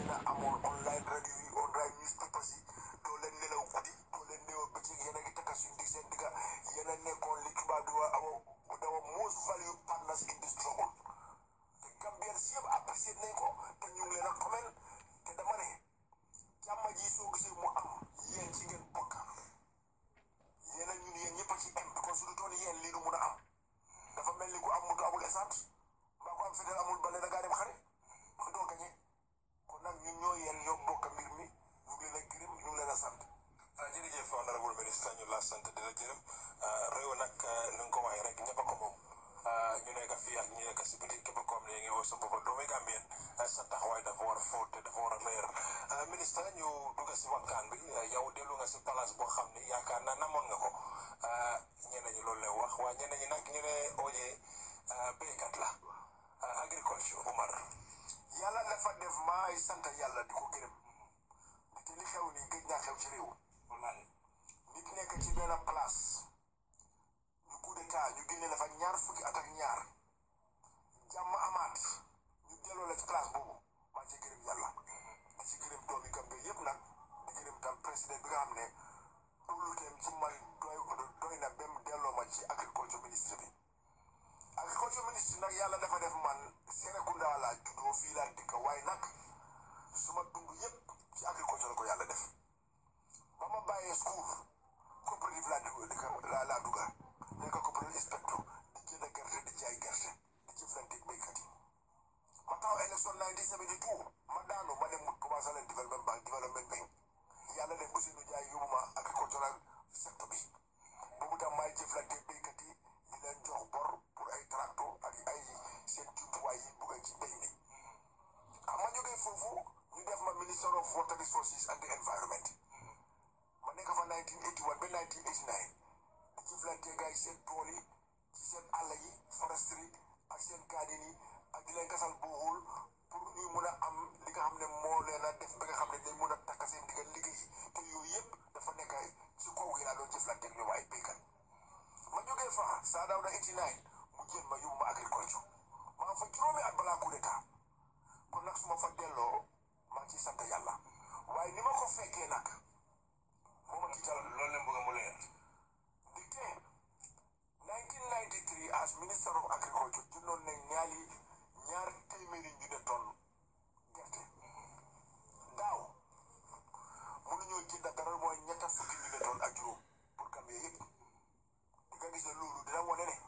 yéen a amoon online radio yi online newspapers yi doo leen nelaw guddi doo leen nelaw bëccëg yéen a ngi takka suñ dig seen digga yéen a nekkoon li tubaab di wax awa dawa most valued partners in this struggle te Gambien si yëpp apprécié nañ ko te ñu ngi leen a comment te dama ne jàmm ji soo gisee mu am yéen ci ngeen bokk yéen a ñun yéen ñëpp a ci am because su du toon yéen lii du mun a am dafa mel ni ku am moto amul essence mbaa ku am fetel amul bale da ngaa dem xare mu doo gañe kon nag ñun ñoo yéen ñoo bokk mbir mi ñu ngi leen a gërëm ñu ngi leen a sant jërëjëf honorable ministre ñu la sant di la gërëm réew nag ni nga ko waxee rek ñëpp a ko moom ñu nekk fii ak ñu nekk si biti képp koom ne ngi woo sa bopp doomi Gambien sa taxawaay dafa war a fóot te dafa war a leer ministre ñu dugg si waxtaan bi yow dellu nga si place boo xam ni yaakaar naa namoon nga ko ñeneen ñi loolu lay wax waaye ñeneen ñi nag ñu ne oojee béykat la agriculture Umar yàlla dafa def maay sant yàlla di ko gërëm nit li xew nii gëj naa xew ci réew wallaahi nit nekk ci benn place ñu coup d'état ñu génne la fa ñaar fukki at ak ñaar jàmm amaat ñu delloo la ci place boobu maa ci gërëm yàlla di ci gërëm doomi Gambie yëpp nag di gërëm tam président bi nga xam ne ëllëgeem ci man doy doy na ba mu delloo ma ci agriculture ministre bi agriculture ministre nag yàlla dafa def man Serekunda laa juddoo fii laa dëkk waaye nag suma dund yëpp ci agriculture la ko yàlla def ba ma bàyyee school coopérative laa dugg laa laa dugga nekk coopérative inspecteur di jënd gerte di jaay gerte di jëflanteeg béykat yi ma taw élection 1972 ma daanu ma dem commencé leen development bank development bank yàlla def aussi nu jaay yóbbu ma agricultural secteur bi boobu tam maay jëflanteeg béykat yi di leen jox bor pour ay tracteur ak ay seen jumtuwaay yi bugg ci mbéy mi ah ma jógee foofu ñu def ma minister of water resources and the environment ma nekk fa 1981 ba 1989 di jëflante gars yi seen tool yi ci seen àll yi foresterie ak seen garden yi ak di leen gasal booxul pour ñuy mun a am li nga xam ne moo leen a def ba nga xam ne dañ mun a takk seen diggal liggéey te yooyu yëpp dafa nekk ci kaw gi laa doon jëflante ak ñoom ay béykat ma jógee fa saa daaw na 89 mu jël ma yóbbu ma agriculture maa fa juróomi at balaa coup d'état kon nag su ma fa delloo maa ngi ciy sant yàlla waaye ni ma ko fekkee nag moo ma tiital loolu la bëgg mu leer ndikte 1993 as minister of agriculture jëndoon nañ ñaari ñaar téeméeri junne tonne gerte daaw mënuñoo jënd dara mooy ñetta fukki junne tonne ak juróom pour Gambie yëpp di nga gis ne loolu dina wane ne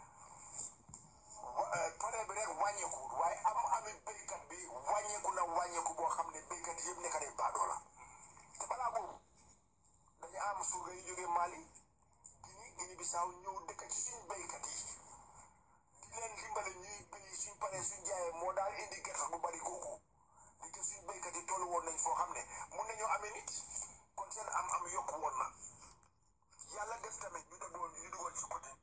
tonne bi rek wàññeeku waaye am ami béykat bi wàññeeku na wàññeeku boo xam ne béykat yëpp nekk nañ baadoo la te balaa boobu dañu am surga yi jógee Mali Guinée Guinée Bissau ñëw dëkk ci suñ béykat yi di leen dimbale ñuy béy suñ paree suñ jaayee moo daal indi gerte bu bari kooku li te suñ béykat yi tollu woon nañ foo xam ne mun nañoo amee nit kon seen am am yokku woon na yàlla def tamit ñu demoon ñu dugal ci côté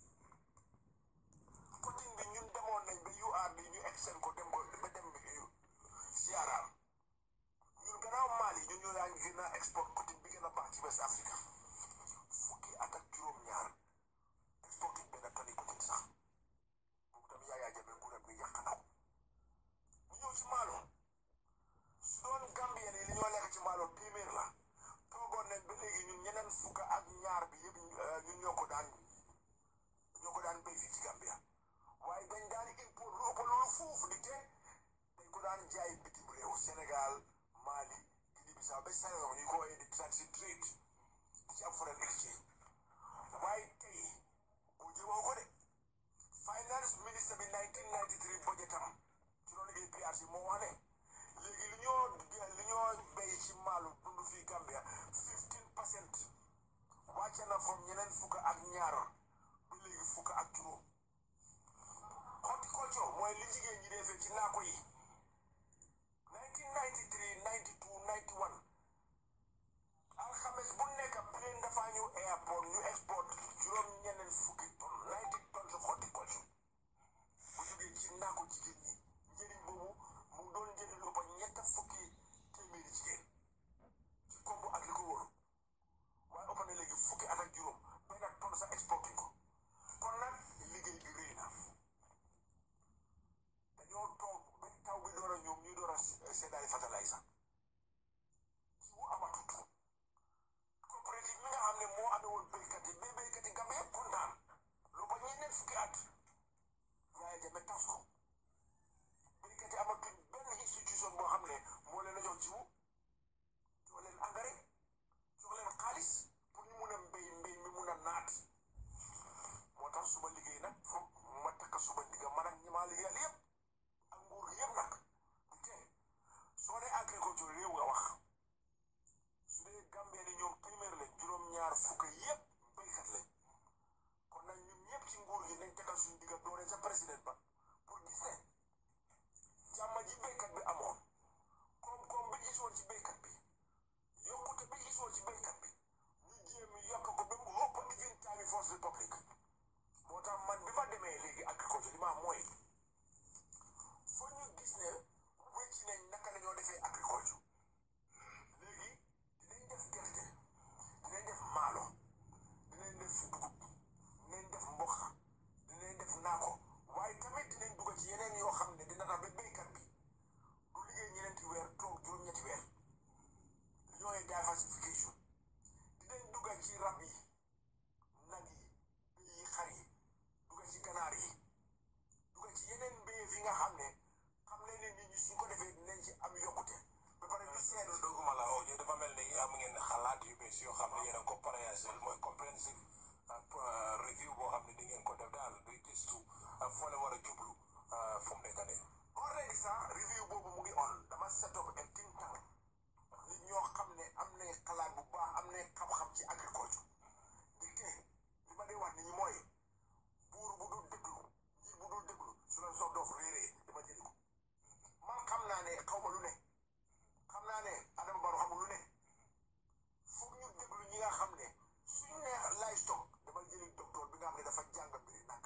côté bi ñun demoon nañ ba UR bi ñu egg seen ko dem ko ba dem siyaaraam ñun gannaaw Mali ñun ñoo daan gën a export côté bi gën a baax ci West Africa fukki at ak juróom-ñaar exporté benn tonni côté sax boobu tamit yaa yaa jamee nguuram bi yàq na ko ñu ñëw ci Maalo su doon Gambien yi li ñoo lekk ci Maalo téeméer la toogoon nañ ba léegi ñun ñeneen fukk ak ñaar bi yëpp ñun ñoo ko daan ñoo ko daan béy fii ci Gambia waaye dañ daan import lu ëpp loolu foofu di te dañ ko daan jaay bitim réew Sénégal Mali Guinée Bissau ba Sénégal ñu ko woowee di transit trade di ci am foreign exchange waaye tey boo jëmoo ko de finance ministre bi 1993 budgetam ci loolu APRC moo wax ne léegi li ñoo li ñoo béy ci maalu dund fii Gambia 15 percent wàcce na fom ñeneen fukk ak ñaar ba léegi fukk ak juróom horticulture mooy li jigéen ñi defee ci naako yi 1993 92 91 alxames bu nekk plane dafa ñëw airport ñu export juróom ñeneen fukki tonn 90 tonnes of horticulture bu jógee ci naako jigéen ñi njëriñ boobu mu doon njëriñ lu ëpp ñett fukki téeméeri jigéen ci kombu ak li ko wóor waaye ëpp na léegi fukki at ak juróom benn tonne sa exporté ko kon nag liggéey bi rëy na dañoo toog ba taw bi door a ñoom ñuy door a seddaay fertilizer seet doguma la oo dafa mel ni am ngeen xalaat yu bees yoo xam ne yéen a ko préasel mooy comprehensive review boo xam ne di ngeen ko def daal di gëstu foo la war a jublu fu mu nekk nii already sax review boobu mu ngi on dama set up a think tank nit ñoo xam ne am nañ xalaat bu baax am nañ xam-xam ci agriculture di te li ma di wax nit ñi mooy buur bu dul déglu njiit bu dul déglu su leen soog doof réeree dama jëli ko man xam naa ne xaw ma lu ne xam naa ne Adama Barrow xamul lu ne foog ñu déglu ñi nga xam ne suñ ne livestock dama jëli docteur bi nga xam ne dafa jàng mbiri nag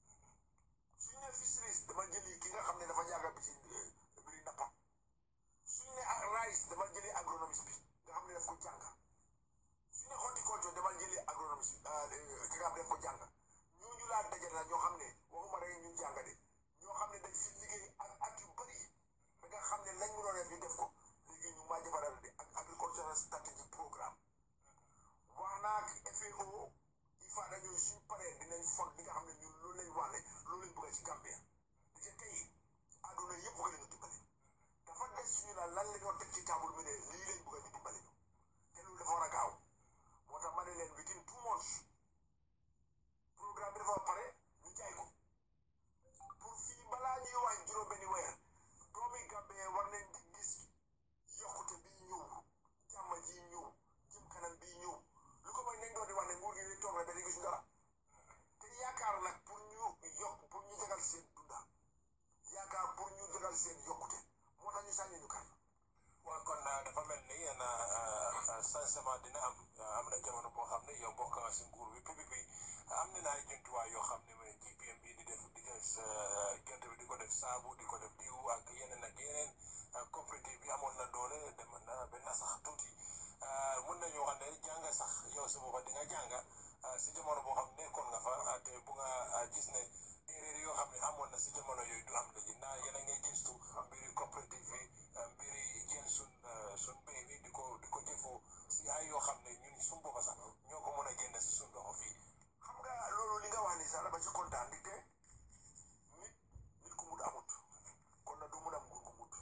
suñ ne fisheries dama jëli ki nga xam ne dafa jàng bi ci mbiri nappa suñ ne rice dama jëli agronomiste bi nga xam ne daf ko jàng suñ ne horticulture dama jëli agronomiste ki nga xam ne daf ko jàng ñooñu laa dajale la ñoo xam ne waxuma rek ñu jàng de ñoo xam ne dañ si liggéey ak at yu bëri ba nga xam ne lañ mënoon def ñu def ko léegi ñu maa defaral de ak agricultural strategy programme wax naa ak FAO il faut dañoo suñ paree dinañ fon li nga xam ne ñun loolu lañ wax ne loolu lañ bëgg ci Gambia di ca tey àdduna yëpp bëgg nañu dimbale dafa des suñu la lan la ñoo teg ci table bi ne lii lañ bëgg ñu dimbale ñu te loolu dafa war a gaaw moo tax ma ne leen within two months programme bi dafa pare ñu jaay ko pour fii balaa ñuy wax juróom-benni weer doomi Gambie war nañ di gis yokkute bii ñëw jàmm ji ñëw jëm kanam bii ñëw lu ko mooy nañ doon di wax ne nguur gi di toog rek ba di gis dara te yaakaar nag pour ñu yokk pour ñu jagal seen dunda yaakaar pour ñu jagal seen yokkute moo tax ñu sànni ñu kan waaw kon dafa mel ni yéen changement dina am am na jamono boo xam ne yow bokk nga si nguur bi PPP am na ay jumtuwaay yoo xam ne mooy GPM bi di def di def gerte bi di ko def saabu di ko def diw ak yeneen ak yeneen coopérative bi amoon na doole dem na benn sax tuuti mun nañu wax ne jàng sax yow si booba di nga jàng si jamono boo xam ne nekkoon nga fa te bu nga gis ne erreur yoo xam ne amoon na si jamono yooyu du am léegi naa yéen a ngi gëstu mbiri coopérative yi mbiri jël sun sun mbéy mi di ko di ko jëfoo si ay yoo xam ne ñun suñ booba sax ñoo ko mën a jënd si suñ loxo fii xam nga loolu li nga wax ni sax dama ci kontaan di te nit nit ku mut amut kon na du mun am nguur ku mut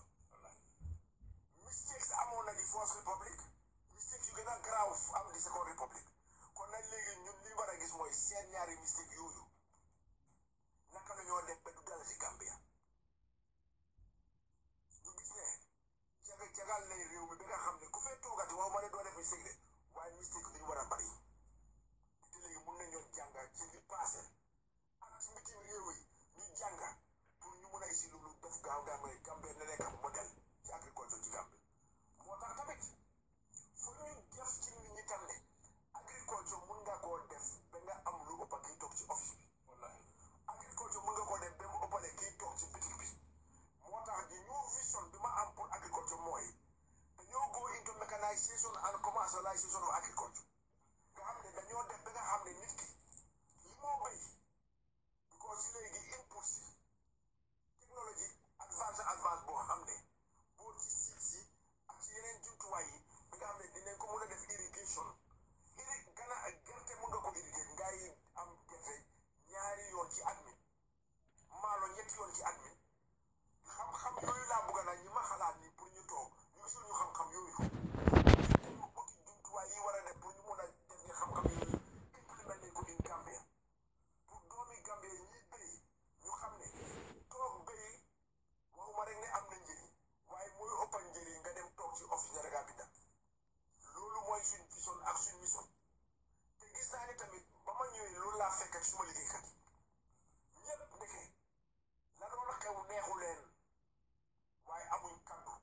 mistakes amoon na di first republic mistakes yu gën a garaaw am di second republic kon nag léegi ñun li ñu war a gis mooy seen ñaari mistake yooyu naka la ñoo def ba du dal ci Gambia ñu gis ne jaga jagal nañ réew mi ba nga xam ne ku fee toogati waxuma ne doo def mistake de waaye mistake duñu war a bari te léegi mun nañoo jàng ci li passé ak ci bitim réew yi ñu jàng pour ñu mun a isi lu def gaaw gaaw mooy Gambie na nekk modèle ci agriculture ci Gambie moo tax tamit fu ñu def ci nit ñi tam ne agriculture mun nga koo def ba nga am lu ëpp kii toog ci office bi wallahi agriculture mun nga koo def ba mu ëppale kii toog ci bitik bi moo tax di new vision bi ma am pour agriculture mooy dañoo go into mechanization and commercialization of agriculture nga xam ne dañoo def ba nga xam ne nit ki li moo béy because léegi input si technologie advance advance boo xam ne boo ci siit si ak ci yeneen jumtuwaay yi bi nga xam ne dinañ ko mën a def irrigation irri gana gerte mën nga ko irrigate ngay am gerte ñaari yoon ci at mi maalo ñetti yoon ci at mi xam-xam yooyu laa bëgg naa ñi ma xalaat ni pour ñu toog ñu gisul ñu xam-xam yooyu dañu uti jumtuwaay yi war a def pour ñu mun a def ni xam-xam yooyu implémenté nañ ko in Gambia pour doomi Gambia ñi béy ñu xam ne toog béy waxuma rek ne am na njëriñ waaye mooy ëppal njëriñ nga dem toog ci office nga rek a binda loolu mooy suñ vision ak suñ mission te gis naa ni tamit ba ma ñëwee loolu laa fekk ak suma liggéeykat yi ñëpp ndeke la doon xew neexu leen waaye amuñ kaddu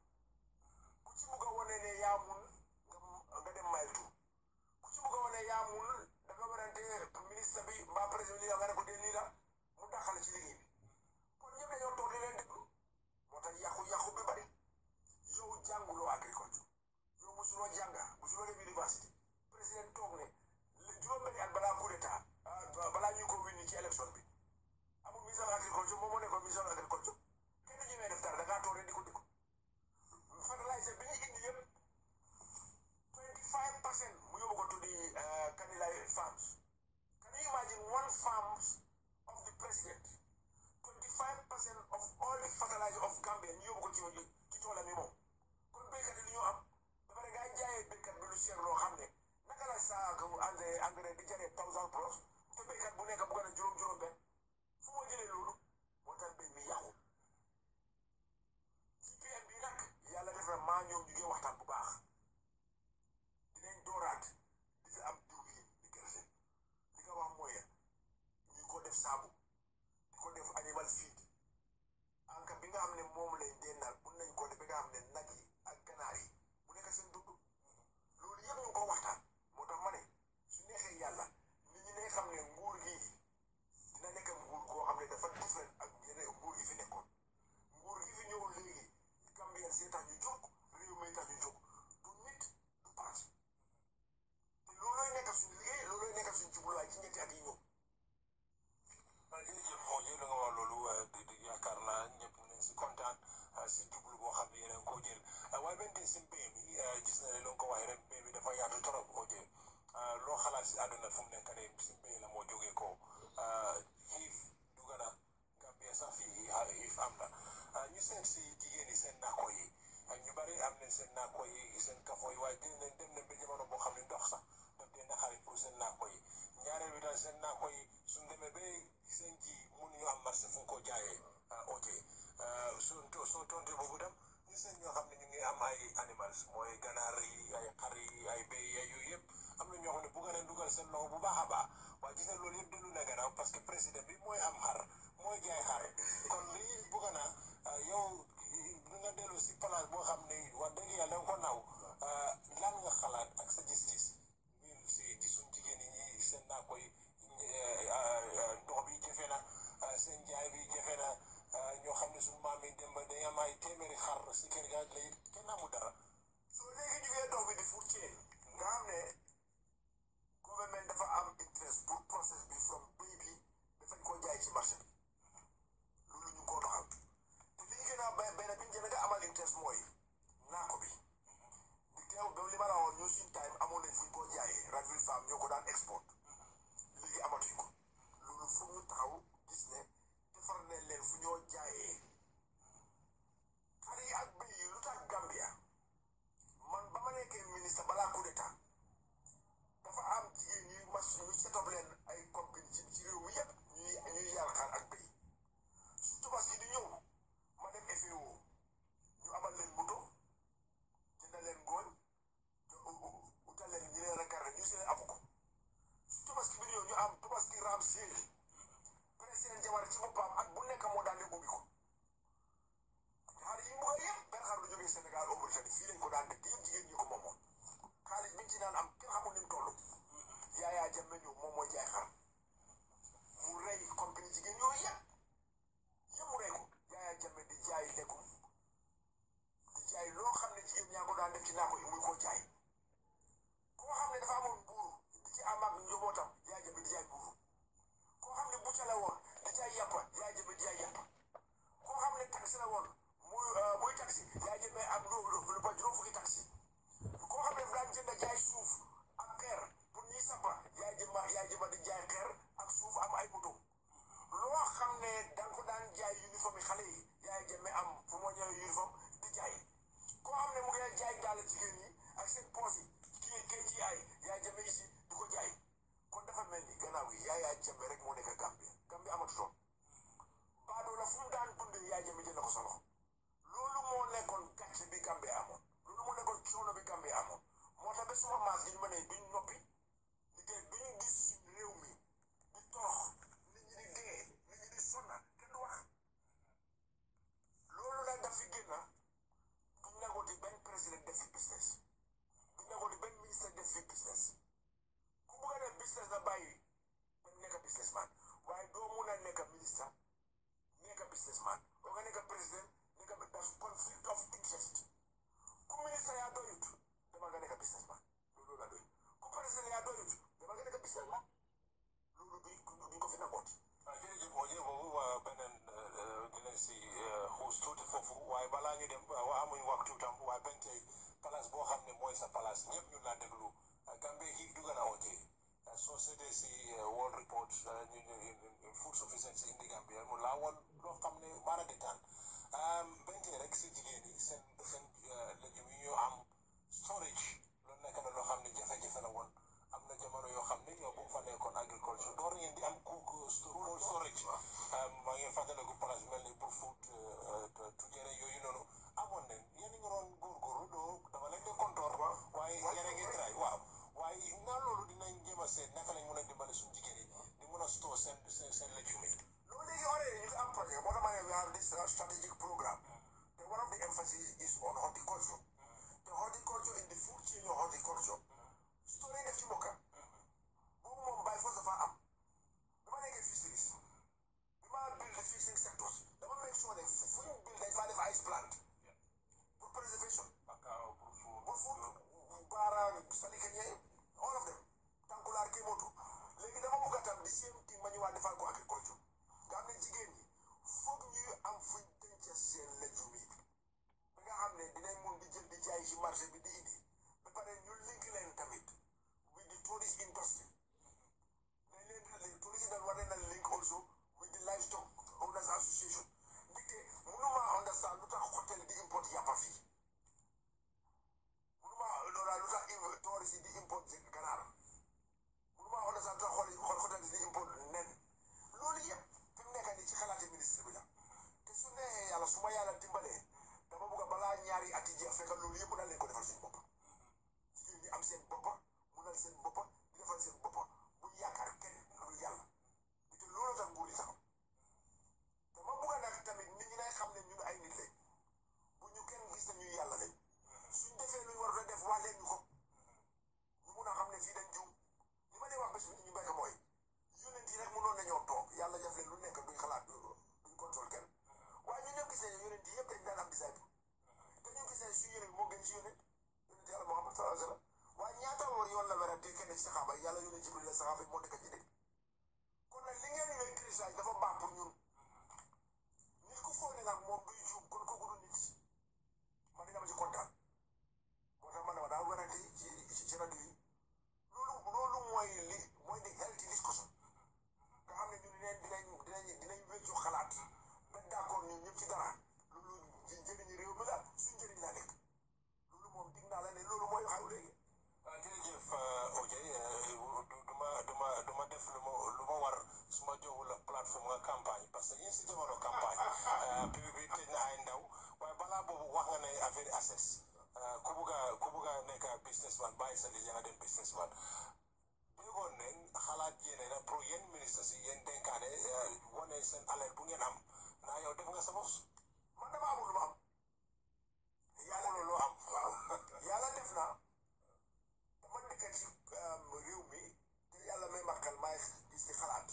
ku ci bugg a wane ne yaa mun nga nga dem maytu ku ci bugg a wane yaa mun da nga warante ministre bi mbaa président li nga ne ko dee lii la mu daxale ci liggéey bi kon ñëpp dañoo toog di leen déglu moo tax yàqu-yàqu bi bari yow jànguloo agriculture yow musuloo jànga musuloo dem université président toog ne juróom-benni at balaa coup d'état balaa ñuy ko winni ci élection bi amul ministre de l'agriculture moom moo nekkoon ministre de l'agriculture kenn du ñemee def dara da ngaa toog rek di ko déglu fertilizer bi ñu indi yëpp 25 percent mu yóbbu ko tuddi Kanilai farms can you imagine one farms of waxtaan bu baax dinañ dooraat di fi am diwlin di gerte li nga wax mooy ñu ko def saabu di ko def animal feed anka bi nga xam ne moom lañ dee naan mun nañ ko def bi nga xam ne nag yi ak ganaar yi mu nekk seen dund loolu yëpp ñu ngi ko waxtaan moo tax ma ne su neexee yàlla nit ñi ne xam ne nguur gi dina nekk nguur goo xam ne dafa different ak yeneen nguur yi fi nekkoon nguur gi fi ñëw léegi Gambien see tax ñu jóg réew mi tax ñu jóg du nit du parti te loolooy nekk suñu liggéey loolooy nekk suñu jubluwaay ci ñetti at yi ñëw jërëjëf xoo ji la nga wax loolu di di yaakaar naa ñëpp nañ si kontaan si jublu boo xam ne yeneen koo jël waaye benn tey si mbéy mi gis na ne lu nga ko waxee rek mbéy mi dafa yaatu trop koo jël loo xalaat si àdduna fu mu nekk nii si mbéy la moo jógee ko xiif dugg na Gambia sax fii xiif am na ñu seet si jigéen yi seen naako yi ñu bari am nañ seen naako yi seen kafo yi waaye dem nañ dem nañ ba jamono boo xam ne ndox sax daf dee naxari pour seen naako yi ñaareel bi daal seen naako yi suñ demee ba seen ji mënuñu am marché fu ko jaayee ok soo soo tonte boobu dem ñu seen ñoo xam ne ñu ngi am ay animals mooy ganaar yi ay xar yi ay béy ay yooyu yëpp am na ñoo xam ne bugg nañ dugal seen loxo bu baax a baax waaye gis nga loolu yëpp dellu na gannaaw parce que président bi mooy am xar mooy jaay xar kon lii bugg na yow nga dellu si place boo xam ne wax dëgg yàlla da nga ko naw lan nga xalaat ak sa gis-gis ñun si ci suñ jigéen ñi seen naa koy ndox bi jafe na seen jaay bi jafe na ñoo xam ne suñu maam yi dem ba day am ay téeméeri xar si kër ga léegi kenn amul dara. soo léegi jugee ndox bi di furcee nga xam ne gouvernement dafa am interest pour process bi from béy bi dafañ koo jaay ci marché bi loolu ñu ngi koo doxal te li ñu gën a bay benn bi ñu gën a amal interest mooy naako bi di teew ba li ma la waxoon ñun suñu time amoon nañ fu ñu koo jaayee Radville Farm ñoo ko daan export léegi amatuñ ko loolu foog ñu taxaw gis ne defar nañ leen fu ñoo jaayee xar yi ak béy yi lu tax Gambia man ba ma nekkee ministre balaa coup d'état dafa am jigéen ñuy mas ñu setop leen ay compagnie ci ci réew mi yëpp ñuy ñuy yar xar ak béy su tabaski di ñëw ma dem FAO ñu amal leen moto jëndal leen ngooñ utal leen ñu leen regarde ñu seen amu ko su tabaski bi di ñëw ñu am tabaski raam séeri président Jawara ci boppam at bu nekk moo daan ne ubbi ko xar yi mu koy yëpp benn xar du jógee Sénégal au Mauritanie fii lañ ko daan def te yëpp jigéen ñi ko moomoon xaalis biñ ci naan am kenn xamul ni mu toll yaayaa jàmme ñëw moom mooy jaay xar mu rey compagnie jigéen yooyu yëpp yëpp mu rey ko yaayaa jàmme di jaay lekkum di jaay loo xam ne jigéen ñaa ko daan def ci naa ko yi muy koo jaay koo xam ne dafa amoon mbuuru di ci am ak njabootam yaa jàmme di jaay mbuuru koo xam ne bucca la woon di jaay yàppa yaa jàmme di jaay yàppa koo xam ne taxi la woon muy muy taxi yaa jëmee am lu lu ba juróom fukki taxi koo xam ne daan jënd jaay suuf ak xeer pour ñuy sampa yaa jëma yaa jëma di jaay xeer ak suuf am ay moto loo xam ne danga ko daan jaay uniforme yi xale yi yaa jëmee am fu ma ñëwee uniforme di jaay koo xam ne mu ngi jaay daal jigéen ñi ak seen poos yi kii kii ci ay yaa jëmee ici di ko jaay kon dafa mel ni gannaaw yi yaa yaa jëmee rek moo nekk Gambie Gambie amatutoon baadoo la fu mu daan dundee yaa jëmee jël na ko sa loxo loolu moo nekkoon gàcce bi Gambie amoon loolu moo nekkoon coono bi Gambie amoon moo tax ba suma maas gi ñu ma ne duñ noppi liggéey duñ gis suñ réew mi di torox nit ñi di dee nit ñi di sonna kenn du wax loolu nag daf fi génn duñ nagooti benn président def fi business duñ nagooti benn ministre def fi business ku bugg a def business na bàyyi ba nekk businessman waaye doo mun a nekk ministre nekk businessman oo nga nekk président nekk das conflict of interest ku ministre yaa doyut dama nga nekk businessman loolu la doy ku président yaa doyut dama nga nekk businessman loolu duñ duñ ko fi nangooti jërëjëf moo jë boobu waa beneen dinañ si xuus tuuti foofu waaye balaa ñu dem waa amuñ waxtu tam waaye benn tey place boo xam ne mooy sa place ñëpp ñu laa déglu Gambie xiif dugg na oote soo seetee si World Report ñu ñu food sufficiency indi Gambia mu laa woon loo xam ne maana di taan benn tey rek si jigéen yi seen seen légumes yi ñoo am storage loolu nekk na loo xam ne jafe-jafe la woon am na jamono yoo xam ne ñoo bu fa nekkoon agriculture door ngeen di am cook storage maa ngi fàttaliku place mel ni pour food tujere yooyu noonu amoon nañ yéen nga doon góorgóorlu doo dama lay Salikeñe all of them Tànkulaar Kémoto léegi dama bëgg a tam di same thing ma ñëwaat defal ko agriculture nga xam ne jigéen ñi foog ñuy am fuñ denc seen lejum yi ba nga xam ne dinañ mun di jël di jaay ci marché bi di indi ba pare ñu link leen tamit with the tourist industry dañ leen di tourist dañ war leen a link also with the livestock owners association ndaxte mënuma understand lu tax hôtel di import yàppa fii mënuma loola lu tax tourist yi di import ganaar mënuma understand lu tax xool hôtel di import nen loolu yëpp fi mu nekk nii ci xalaati ministre bi la te su neexee yàlla su ma yàlla dimbalee dama bëgg a balaa ñaari ati jeex fekk loolu yëpp daal leen ko defal seen bopp jigéen ñi am seen boppa munal seen boppa di defal seen boppa buñ yaakaar kenn lu yàlla te loolu tax nguur yi taxaw dama bëgg a nag tamit nit ñi nay xam ne ñun ay nit lañ bu ñu kenn gis ne ñuy yàlla lañ suñ defee luñ war a def wax leen ñu ko ñu mun a xam ne fii dañ juum li ma dee wax bés bi ñu bekk mooy yónent yi rek mënoon nañoo toog yàlla def leen lu nekk duñ xalaat duñ contrôle kenn waaye ñu ñëpp gis nañu yónent yi yëpp dañ daan am disciple te ñu gis ne suñu yónent moo gën ci yónent yónent yàlla Muhammad sallallahu alayhi wa sallam waaye ñaata war yoon la werante kenn ci saxaaba yi yàlla yónent Jibril la saxaaba yi moo nekk ci dëkk kon nag li ngeen ñëwee crisage dafa baax pour ñun nit ku foog ne nag moom duy juum kon kooku du nit man di nga ma ci kontaan moo tax man dama daa werante ci ci ci rajo yi loolu loolu mooy li mooy di healthy discussion nga xam ne ñun dinañ dinañ dinañ dinañ wéccu xalaat ba d'accord ñun ñëpp ci dara loolu njëriñu réew mi la suñ njëriñ la nekk loolu moom dig naa la ne loolu mooy xaw léegi jërëjëf Oje du ma du ma du ma def lu ma lu ma war su ma joxul plateforme nga campagne parce que yéen si jamono campagne PPP tëj na ay ndaw waaye balaa boobu wax nga ne affaire access ku bugg a ku bugg a nekk businessman bàyyi sa liggéey nga dem businessman déggoon ne xalaat yéene na pour yéen ministre si yéen dénkaane wane seen alerte bu ngeen am naa yow def nga sa bos man dama amul lu ma am yàlla loolu am waaw yàlla def na dama dëkk ci réew mi te yàlla may ma xel maay gis ci xalaat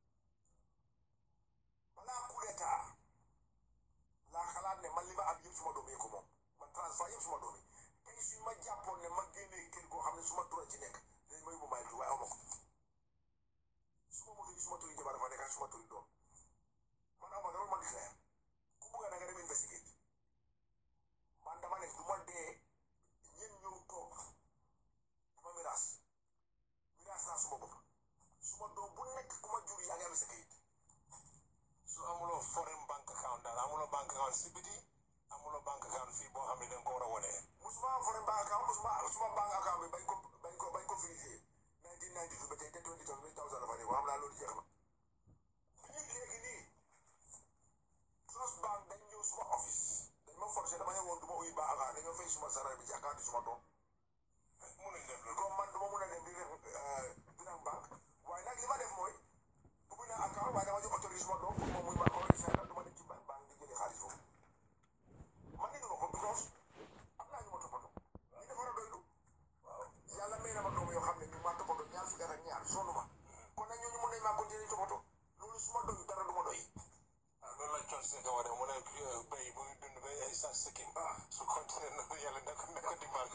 balaa coup d'état laa xalaat ne man li ma am yëpp suma doom yi ko moom man transfert yëpp suma doom yi tey suñ ma jàppoon ne ma génnee kër goo xam ne suma tura ci nekk dañ may bu may tu waaye aw ma ko suma moto yi suma turi jabar dafa nekk ak suma turi doom man aw ma dara ma declare ku bugga na nga dem investigate man dama ne du ma dee ñen ñëw toog dama miraas miraas naa suma bopp suma doom bu nekk ku ma jur yaa ngi am sa kayit su amuloo foreign bank account daal amuloo bank account si biti amuloo bank account fii boo xam ne da nga ko war a wane musuma am foreign bank account musuma suma bank account bi bañ ko bañ ko bañ ko frisé 1992 ba tey te 20 thousand dafa ne xam naa loolu jeex na bi ñu léegi nii trust bank dañ ñëw suma office dañ ma forcé dama ne woon du ma uyu bank account dañoo fay suma salaire bi ci account suma doom mënuñ def loolu comme man du ma mun a dem di def bilan banque waaye nag li ma def mooy ubbi naa account waaye dama jox autorisé suma doom pour moom muy ma ko fay du ma dem ci banque banque di jëlee xaalis foofu man ni duma ko because am naa ñu ma toppatoo ñu dafa war a doylu waaw yàlla may na ma doom yoo xam ne ñu maa toppatoo ñaar fukki at ak ñaar sonn ma kon nag ñooñu mun nañ maa continuer toppatoo loolu su ma doyu dara du ma doy ah loolu la coon si nga wane mu ne béy bu ngi dund bay ay sa sikkim su continué noonu yàlla na ko na ko dimbal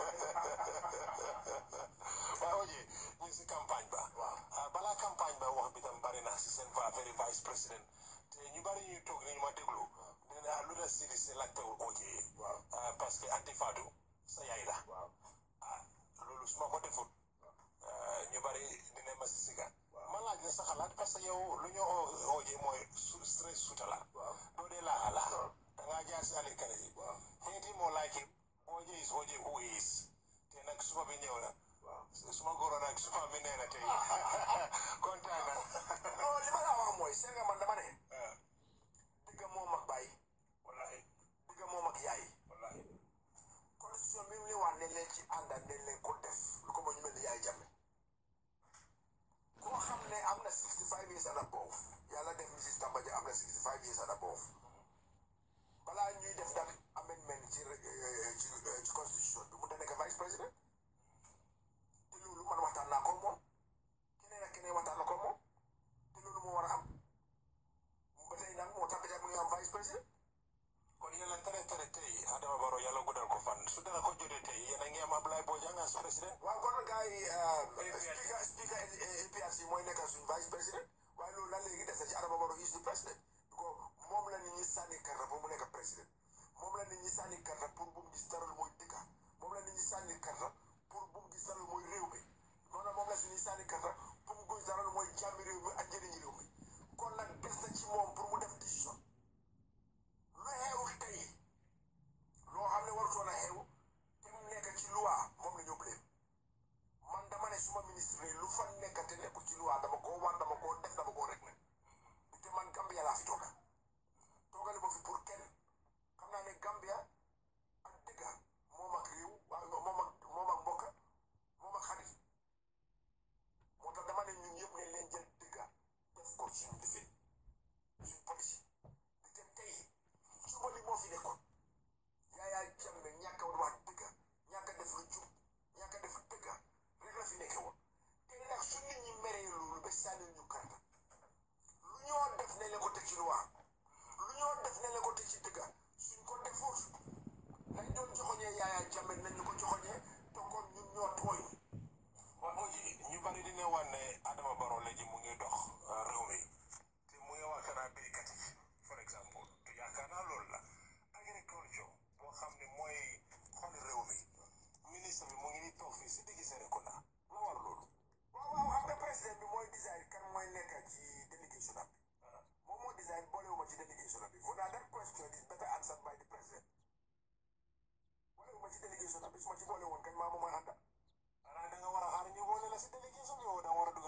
waaw oye ñu ngi si campagne ba waaw balaa campagne ba wax bi tam bari na si seen fa affaire vice président te ñu bari ñuy toog ni ñu ma déglu nee na lu la sidi si laajte oje parce que anti Fatou sa yaay la ah loolu su ma ko defut ñu bari dina ma si siga ma laaj la sa xalaat parce que yow lu ñu oje mooy su stress suta la doo dee laa la da ngaa jaar si Ali Kane yi xeeti moo laaj it oje is oje who is te nag suma bi ñëw na suma góoro nag suma bi nee na tey kontaan na non li ma la wax mooy seen nga man dama ne digga moom ak bàyyi wallahi digga moom ak yaay wallahi constitution bi mu ne wax ne leen ci ànda ne leen ko def lu ko ma ñu mel ni yaay jàmme koo xam ne am na 65 years and above yàlla def Mrs Tamba Jah am na 65 years and above balaa ñuy def nag amendment ci ci ci constitution bi mu da nekk vice président te loolu man waxtaan naa ko moom keneen ak keneen waxtaan na ko moom te loolu moo war a am ba tey nag moo tax mu ngi am vice président kon yàlla tere tere tey Adama Barrow yàlla guddal ko fan su dara ko jotee tey yéen a ngi am Ablaye Bojang as président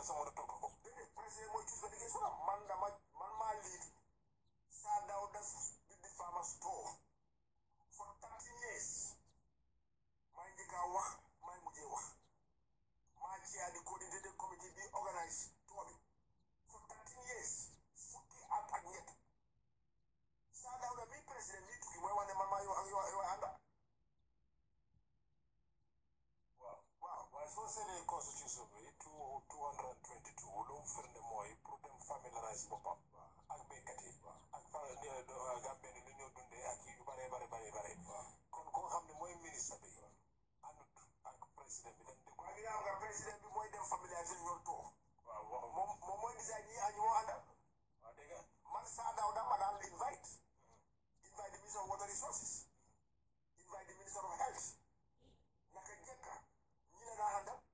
la sa mën a topp ko déedéet président mooy choose medication am man dama man maa liit saa daaw das bi di farmer store for thirteen years maa njëkk a wax maa mujjee wax maa chair di coordinated committee bi organise tour bi for thirteen years fukki at ak ñett saa daaw da mi président mi tukki mooy wax ne man maa yow ak yow yow ànda waaw waaw waaye soo seetee constitution bi two two hundred and twenty two lu mu firnde mooy pour dem familiarize boppam ak béykat yi ak fa Gambien yi lu ñoo dundee ak yu bare bare bare bare kon koo xam ne mooy ministre bi àndut ak président bi dem di ko waaye nga xam nga président bi mooy dem familiariser ñoom toog waaw waaw moom moom mooy design ñi añu moo àndal waaw dégg nga man saa daaw da ma daan invite invite the minister of water resources invite the minister of health naka jekka ñi la daa àndal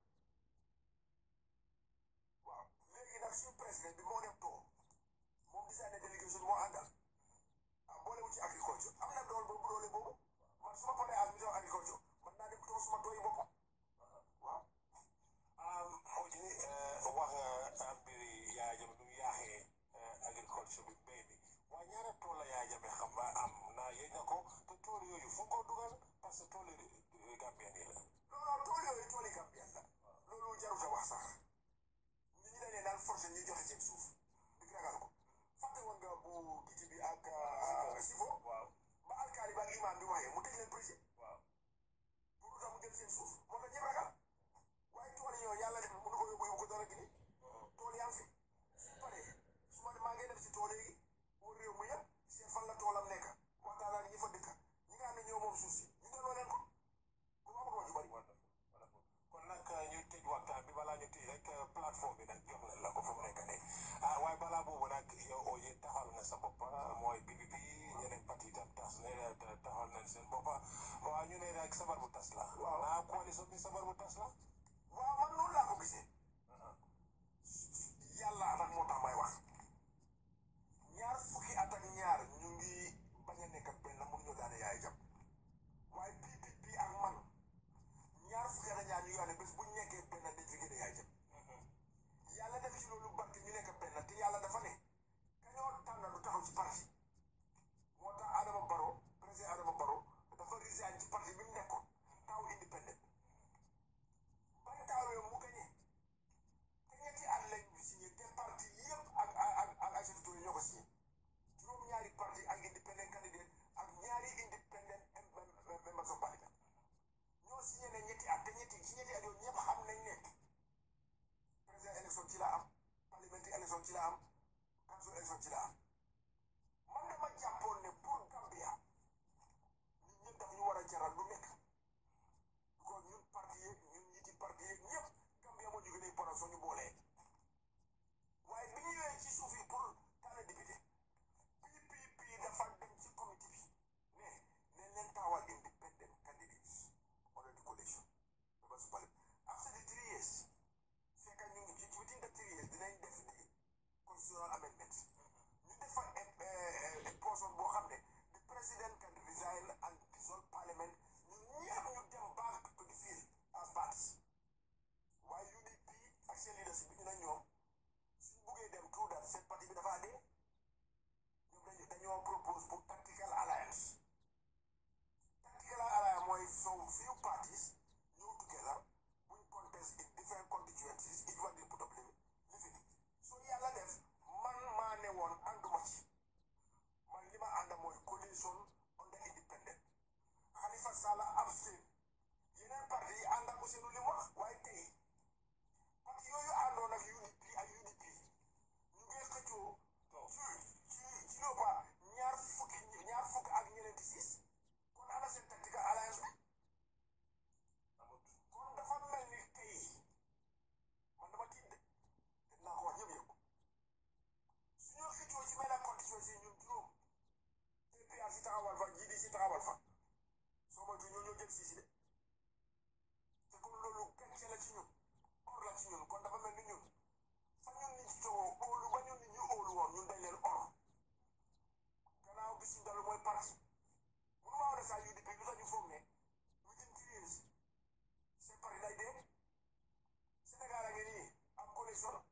waaw léegi nag suñu président bi moo dem toog moom design na délégation moo àndal ah boole wu ci agriculture am na dool boobu doole boobu man su ma paree as minister of agriculture man naa dem toog suma tooyi boppam waaw Oji wax nga mbiri Yaya Jammeh nu mu yaaxee agriculture bi mbéy mi waaye ñaata tool la Yaya Jammeh xam nga am na yéeg nga ko te tool yooyu fu nga ko dugal parce que tool yi Gambien yi la. non non tool yooyu tool yi Gambien la loolu jarut a wax sax nit ñi dañ leen daan forcé ñuy joxe seen suuf di ragal ko fàtte woon nga bu giti bi ak sifo waaw ba alkaali ba ak imam bi waxee mu tëj leen président waaw pour lu tax mu jël seen suuf moo tax ñëpp ragal waaye tool yi yooyu yàlla def na mënu ko yóbbu yóbbu ko dara gi tool yaa ngi fi su paree su ma maa ngi def si tool yi wër réew mi yëpp seen fan la toolam nekk waxtaan ak ñi fa dëkk ñi nga xam ne ñoo moom suuf si ñu delloo leen ko bu ma wax ju bari kon nag ñu tëj waxtaan bi balaa ñu tëj rek plateforme bi nag jox nañ la ko fu mu nekk nii ah waaye balaa boobu nag yow Oji taxawal nga sa bopp mooy PPP ñeneen parti itam tas ne taxawal nañ seen bopp waaw ñu ne rek sabar bu tas la. Waaw. naa coalition bi sabar bu tas la. waaw man noonu laa ko gisee yàlla nag moo tax may wax ñaar fukki at ak ñaar ñu ngi bañ a nekk benn mun ñu daane yaay jam waaye PPP ak man ñaar fukki at ak ñaar ñu ngi wax ne bés bu ñu nekkee benn dañ fi gën a yaay jam yàlla def ci loolu barke ñu nekk benn te yàlla dafa ne kañoo tànn lu taxaw ci parti moo tax Adama Barrow président Adama Barrow dafa resign ci parti bi mu nekkoon taw indépendant bañ taawee mu gañe te ñetti at lañ signé te parti yëpp ak ak ak ak Aïssatou Touré ñoo ko signé juróom-ñaari parti ak independent candidate ak ñaari independent members of parliament ñoo signé ne ñetti at te ñetti ci ñetti at yooyu ñëpp xam nañ ne président élection ci la am parliamentary élection ci la am council élection ci la am man dama jàppoon ne pour Gambia ñun ñëpp daf ñu war a jaral lu nekk kon ñun parti yeeg ñun ñiti parti yeeg ñëpp Gambia moo ñu gën a important soo ñu boolee waaye bi ñu ñëwee ci suuf yi pour tànn député PPP dafa dem ci comité bi ne ne leen taawal independent candidates under the coalition members of parliament after the three years fekk ñu ngi ci within the three years dinañ def di constitutional amendment ñu def fa a portion boo xam ne the president can resign and dissolve parliament ñun ñëpp ñu dem back to the field as parties waaye UDP ak seen leaders bi ñu ne ñoom suñ buggee dem tout that seen parti bi dafa dee ñoom dañu dañoo propose pour tactical alliance tactical alliance mooy so few parties ñëw together buñ contest in different constituencies each one dey put up limit lifin so yàlla def man maa ne woon ànduma ci man li ma ànda mooy coalition under independent Halifa Sallah abstain yeneen parti yi ànd ak Ousseynou li mu wax waaye tey parti yooyu àndoon ak UDP ak UDP ñu ngi xëccoo ci ci ci loppa ñaar fukki ñaar fukk ak ñeneenti siis kon ana seen tactical alliance bi kon dafa mel ni tey man dama tiit de te naa ko wax ñëpp yëpp su ñoo xëccoo ci benn constituency ñun juróom APR si taxawal fa GDC si taxawal fa soo moytu ñoo ñoo jël siisi de te kon loolu gàcce la ci ñun or la ci ñun kon dafa mel ni ñun fa ñun nit ci togo óolu ba ñun nit ñu óolu woon ñun dañ leen or gannaaw bi si dalu mooy parti mënu maa wane saa UDP lu tax ñu foog ne within three years seen parti day dee Sénégal a ngi nii am coalition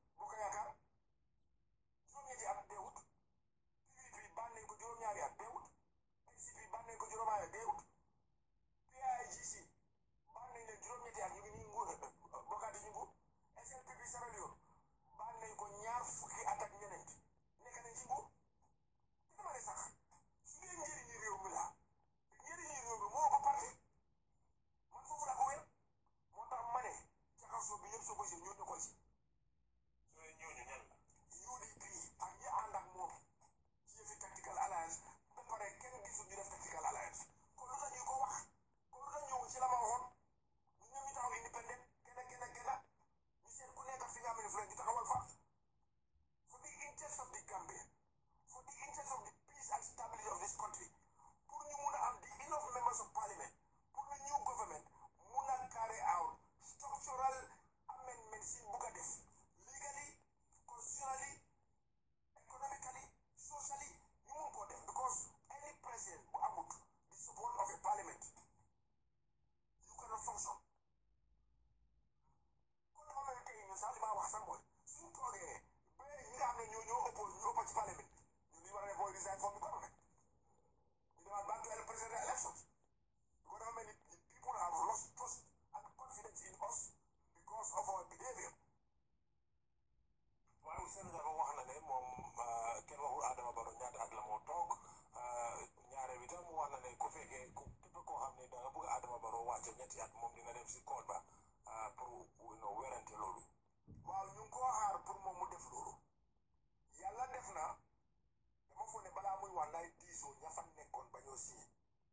te ñetti at moom dina dem si kool ba pour no werante loolu waaw ñu ngi koo xaar pour moom mu def loolu yàlla def na dama foog ne balaa muy wax nay diisoo ña fa nekkoon ba ñoo signé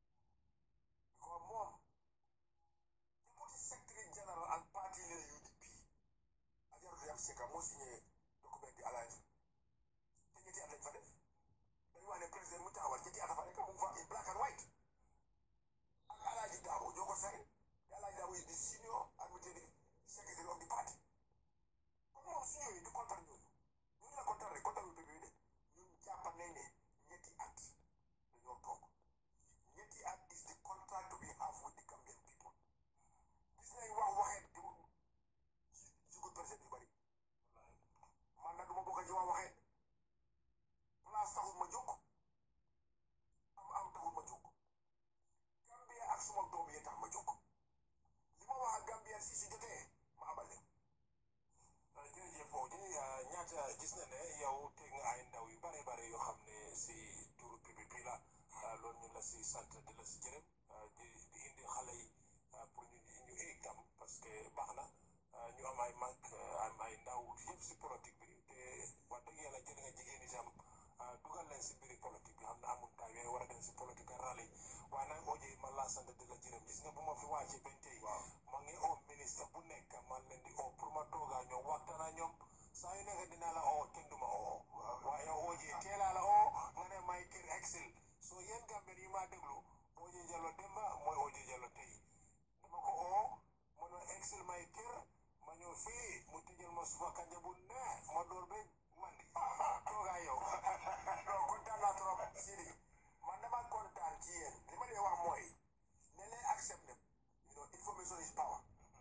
ko moom deputy secretary general and party leader UDP Ajaratu Yam Seka moo signé document bi alliance te ñetti at lañ fa def dañu wax ne président mu taxawal ñetti at fa nekk mu ngi fa in black and white ak Alaaji Daabo ñoo ko say te Alaaji Daabo is the senior administrative secretary of the party kon moom su ñëwee di kontaan ñooñu ñu ngi la kontaan rek kontaan wu bébé de ñun jàpp nañ ne ñetti at dañoo toog ñetti at is the contract we have with the Gambian people gis nañ wax waxeet di ci ci ko président yu bari man nag du ma bokk ci wax waxeet place taxul ma jóg am am taxul ma jóg Gambia ak suma doom yi tax ma jóg li ma wax ak Gambia si su jotee ma abal leen jërëjëf Fodé ñaata gis na ne yow teg nga ay ndaw yu bare bare yoo xam ne si turu PPP la loolu ñu la si sant di la si jërëm di di indi xale yi pour ñu ñu éeg tam parce que baax na ñu am ay mag am ay ndaw yëpp si politique bi te wax dëgg yàlla jël nga jigéen itam dugal leen si biir politique bi xam ne amul temps yooyu war a dem si politique a rally waaye nag OJ man laa sant di la jërëm gis nga bu ma fi wàccee bañ tey ma ngi oo ministre bu nekk man leen di oo pour ma toogaa ñoom waxtaan ak ñoom saa yu nekk dinaa la oo kenn du ma oo waaye OJ teelaa la oo nga ne may kër excel soo yéen Gambien yi maa déglu OJ Jallow demba mooy OJ Jallow tey dama ko oo ma ne excel may kër ma ñëw fii mu tëjal ma suba kanja bu neex ma door ba man di toogaa yow non kontaan naa trop Sidi man dama kontaan ci yéen li ma dee wax mooy ne leen accept ne you know information is power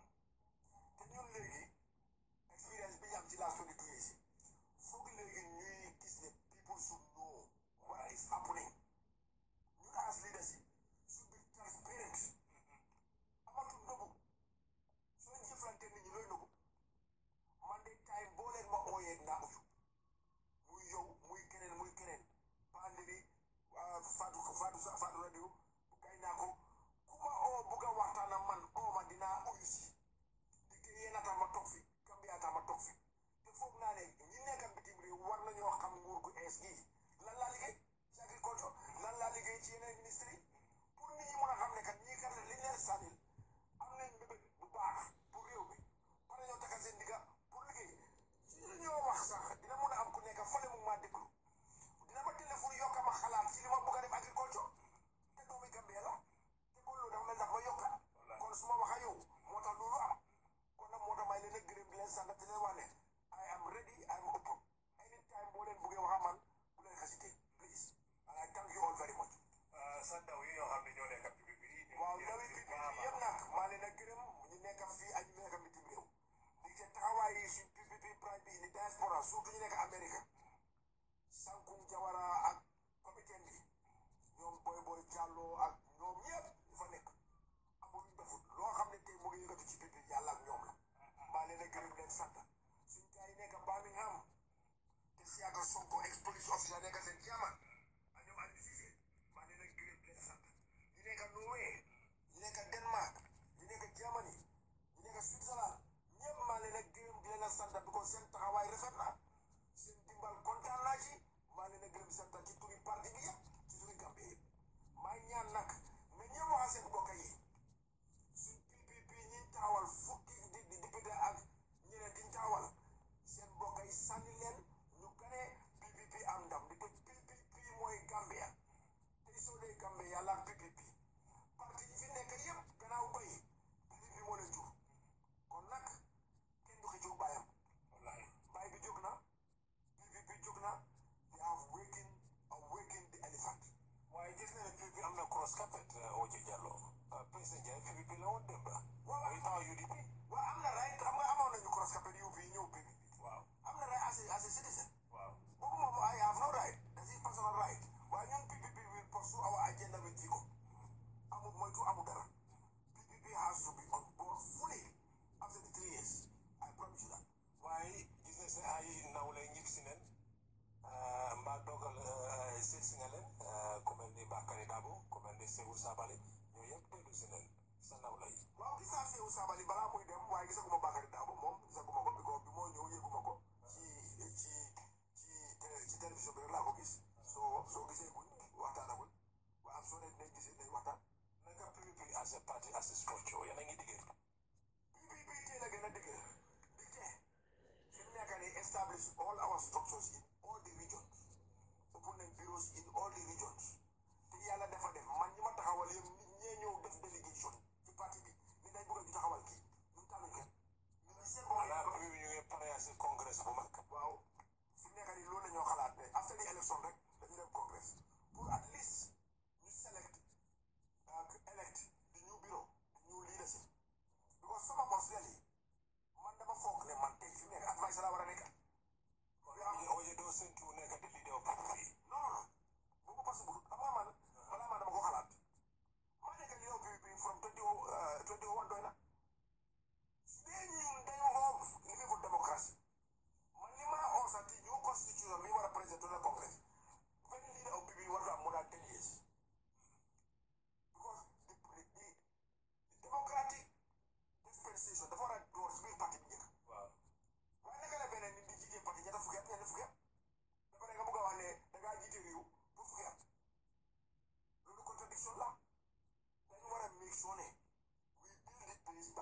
te ñun léegi expérience bi ñu am ci last twenty two years foog léegi ñuy gis ne people should know what is happening ñun as leadership should be transparent amatul nëbbu soo jëflante nit ñi looy nëbbu man de time boo leen ma ooyee naa uyu muy yow muy keneen muy keneen pandiri Fatou Fatou sa Fatou radio kay naa ko ku ma oo bugg a waxtaan ak man oo ma dinaa uyu si di ke yéen a tax ma toog fi Gambia tax ma toog fi te foog naa ne ñi nekk bitim réew war nañoo xam nguur gu ees gi lan laa liggéey ci agriculture lan laa liggéey ci yeneen ministre yi pour nit ñi mën a xam ne kat ñii kat liñ leen sànnil am nañ mbébét bu baax pour réew mi pare ñoo takkal seen digga pour liggéey ci li ñoo wax sax dina mun a am ku nekk fële mu maa déglu dina ma téléphone yokka ma xalaat ci li ma bëgg a def agriculture te doomi Gambie la te kon loolu dafa mel ndax ma yokka kon su ma wax ak yow moo tax loolu am kon nag moo tax may leen a gërëm di leen sant di leen wax ne I am ready I am open anytime boo leen bëggee wax ak man bu leen hésité please and I thank you all very much sa ndaw yi ñoo xam ne ñoo nekk PPP waaw ndawi PPP yëpp nag maa leen a gërëm ñu nekk fii ak ñu nekk bitim réew di ca taxawaay yi suñ PPP prime bi ni diaspora surtout ñu nekk Amérique Sankung Jawara ak comité bi ñoom Boy Boy Diallo ak ñoom ñëpp ñu fa nekk amul ñu defut loo xam ne tey mu ngi yëngatu ci PPP yàlla ak ñoom la maa leen a gërëm leen sant suñ gars yi nekk Birmingham te Siaka Sonko ex police officer nekk seen chairman ak ñoom Aliou Cissé maa leen a gërëm leen sant ñu nekk Norway ñu nekk Denmark ñu nekk Germany ñu nekk Switzerland ñëpp maa leen a gërëm di leen a sant because seen taxawaay rafet na seen dimbal kontaan naa ci maa leen a gërëm sant ci turi parti bi yëpp ci turi Gambie yëpp maa ñaan nag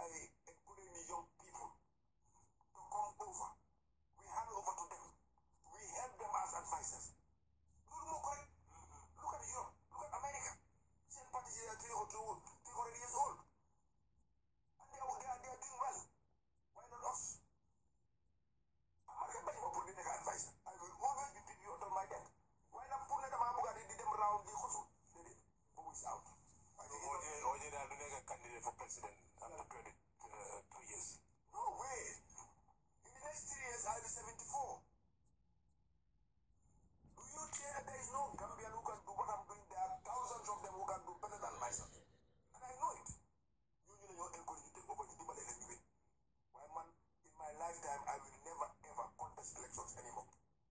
by encouraging young people to come over. We hand over to them. We help them as advisors. Loolu moo correct. Look at Europe. Look at America. Seen parties yi are three or two, three hundred years old. And they are, they are, they are doing well. Why not us? Man kay bañ ma pour di nekk advisor. I will always be put you under my deck. Waaye nag pour ne damaa bëgg a di di dem round di xusu. Déedéet. Boobu is out. Waaye léegi Oje Oje daal du nekk candidate for president after twenty two years. No way. In the next three years, I'll be 74. Do you think that there is no Gambian who can do what I'm doing? There are thousands of them who can do better than myself. And I know it. You know, you're encouraged to take over the Dimale and win. Why, man, in my lifetime, I will never ever contest elections anymore.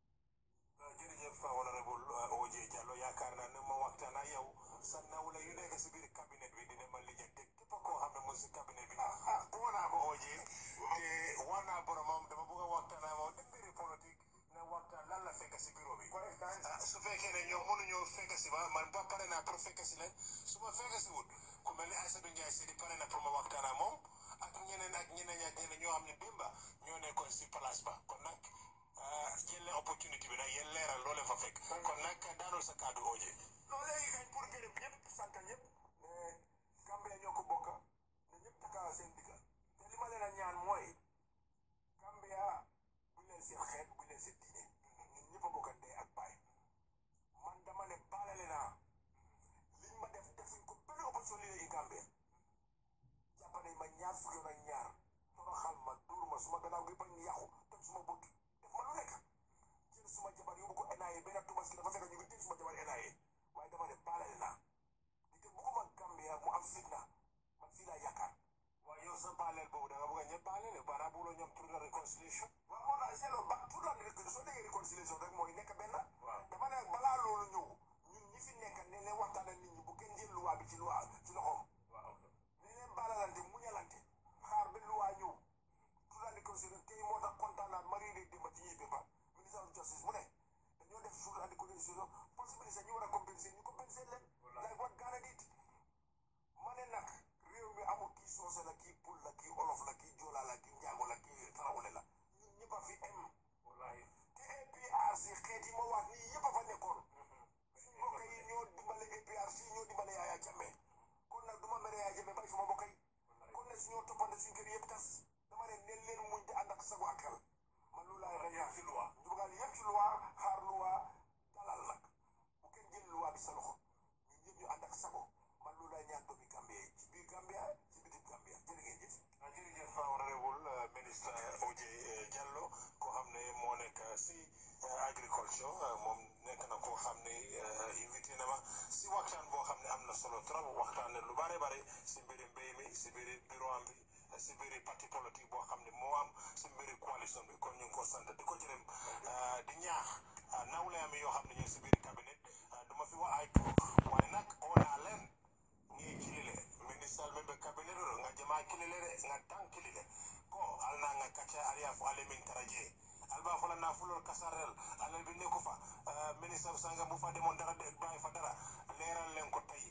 jërëjëf honorable Oje Jallow yaakaar naa ne ma waxtaan ak yow sa nawle yu nekk si biir cabinet bi dina ma lijjante képp koo xam ne mu si cabinet bi ah woo naa ko Oje te war naa boromam dama bëgg a waxtaan ak moom di mbiri politique ne waxtaan lan la fekk si bureau bi ah su fekkee ne ñoom mënuñoo fekk si ma man ba pare naa pour fekk si leen su ma fekk si wut ku mel ni Aïssatou Ndiaye Sidi pare na pour ma waxtaan ak moom ak ñeneen ak ñeneen ak ñeneen ñoo xam ne démba ñoo nekkoon si place ba kon nag jël leen opportunité bi nag yéen leeral loo leen fa fekk kon nag daanul sa kàddu Oje non léegi kañ pour gërëm ñëpp sant ñëpp ne Gambia ñoo ko bokk ne ñëpp takka seen digga te li ma leen a ñaan mooy Gambia bu leen seen xeet bu leen seen diine ñun ñëpp a bokk ndey ak baay man dama ne baalale naa liñ ma def defuñ ko benn opposition leader yi Gambia jàpp nañ ma ñaar fukki yoon ak ñaar toroxal ma dóor ma suma gannaaw gi bañ yàqu toj suma bët def ma lu nekk jël suma jabar yóbbu ko NIA benn tubaski dafa fekk ñu ngi tëj suma jabar NIA waaye dama ne baalale naa di te bugguma Gambia mu am fitna man fii laa yaakaar waaye yow sa baaleel boobu da nga bëgg a ñëpp baaleel baara buloo ñoom tur la réconciliation waaw moo tax seetloo ba tout la rek soo déggee réconciliation rek mooy nekk benn waaw dama ne balaa loolu ñëw ñun ñi fi nekk ne leen waxtaan ak nit ñi bu kenn jël luwaa bi ci luwaa ci loxoom waaw ne leen baalalante muñalante xaar ba luwaa ñëw tout la réconciliation tey moo tax kontaan naa mari de démba ci ñuy béba ministre of justice mu ne dañoo def jour de réconciliation possibilité ñu war a compenser ñu compenser leen like what Ghana did ma ne nag réew mi amul kii soose la kii pul la kii olof la kii joola la kii njaago la kii tarawule la ñun ñëpp a fi em wallaahi te APRC xeet yi ma wax nii yëpp a fa nekkoon suñ mbokk yi ñoo dimbale APRC ñoo dimbale Yaya Jammeh kon nag du ma mere Yaya Jammeh bàyyi suma mbokk yi kon nag suñoo toppante suñ kër yëpp tas dama ne neen leen muñ te ànd ak sago ak xel man loolu laay rek yaa fi loi ñu bëggaan yëpp ci loi xaar loi dalal nag bu kenn jël loi bi sa loxo ñun ñëpp ñu ànd ak sago man loolu laay ñaan doomi Gambia ci biir Gambia ci bitim Gambia jërë ngeen jëf jërëjëf honorable ministre Oje Jallow koo xam ne moo nekk si agriculture moom nekk na koo xam ne invité na ma si waxtaan boo xam ne am na solo trop waxtaan ne lu bare bare si mbiri mbéy mi si mbiri bureau am bi si mbiri parti politique boo xam ne moo am si mbiri coalition bi kon ñu ngi ko sant di ko jërëm di ñaax nawle am yoo xam ne ñu si biir cabinet du ma fi wax ay tur waaye nag oo naa leen ngi kilile ministal membe cabinet ro nga jama kilile re nga tan kilile ko alna nga kacha aria fu ale min taraje alba fola na fulol kasarel alal bi neko fa minister sanga bu fa demon dara de bay fa dara leral len ko tay